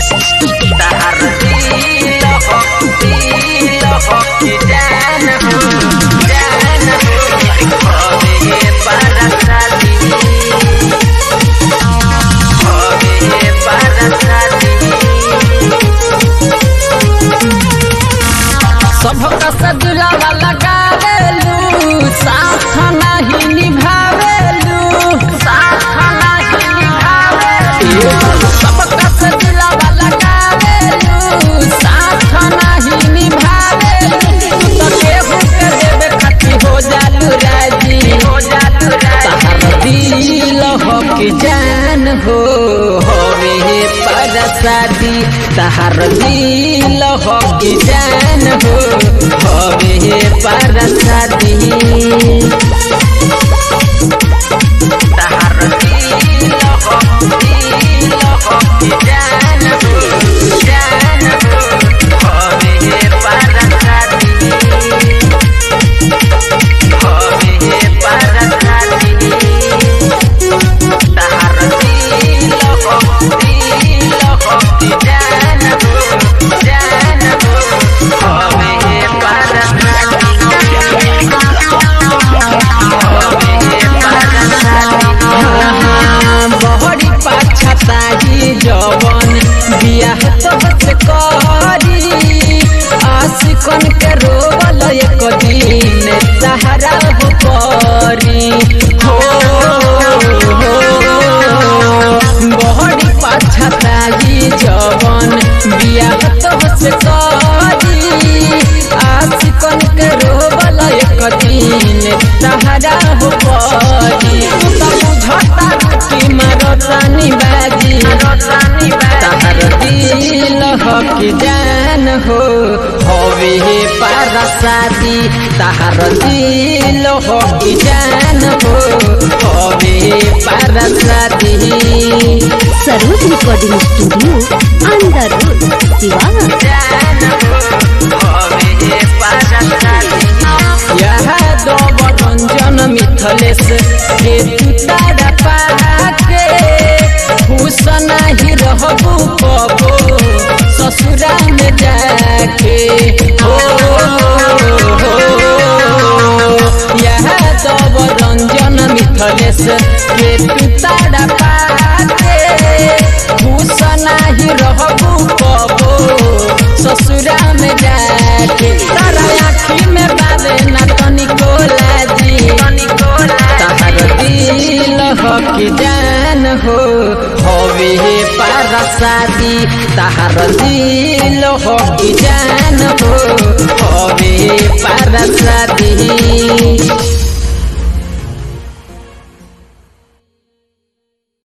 तहर दिल हो दिल हो कि जान हो जान हो होवे बरसाती होवे बरसाती सबका सजुलावा लगावेलू साथ नहीं निभावेलू साथ नहीं निभावे सबका सजुलावा लगावेलू साथ नहीं निभावेलू तू तो केहू के देवे खाती हो जालू राजी हो जातु तहर दिल हो कि जान हो होवे परसादी तहर दिल हो कि जान हो होवे परसादी तहर दिल हो दिल हो कि जान हो जान हो होवे बरसाती होवे बरसाती तहर दिल हो दिल हो कि जान हो जान हो होवे बरसाती होवे बरसाती बहरी पाछताही जवन बियाह तोहसे करी आशिकन के रोवल एक दिन सहारा हो परी हो बहरी पाछताही जवन बियाह तोहसे करी आशिकन के रोवल एक दिन सहारा हो परी तू तो बुझता कि मरतानी बाजी तहर दिल हो कि जान हो होवे पारसादी तहर दिल हो कि जान हो होवे पारसादी Saroj recording studio under road Siwan यह दो रंजन मिथलेश के तुतारा पाके खुश नहीं रहबू कबो ससुरा में जाके हो यह दो रंजन मिथलेश के तुतारा पाके खुश नहीं रहबू कबो ससुरा में जाके तारा आँखी में बाले ना तनिको लाजी तहर दिल हो कि जान हो होवे पारसादी तहर दिल हो कि जान हो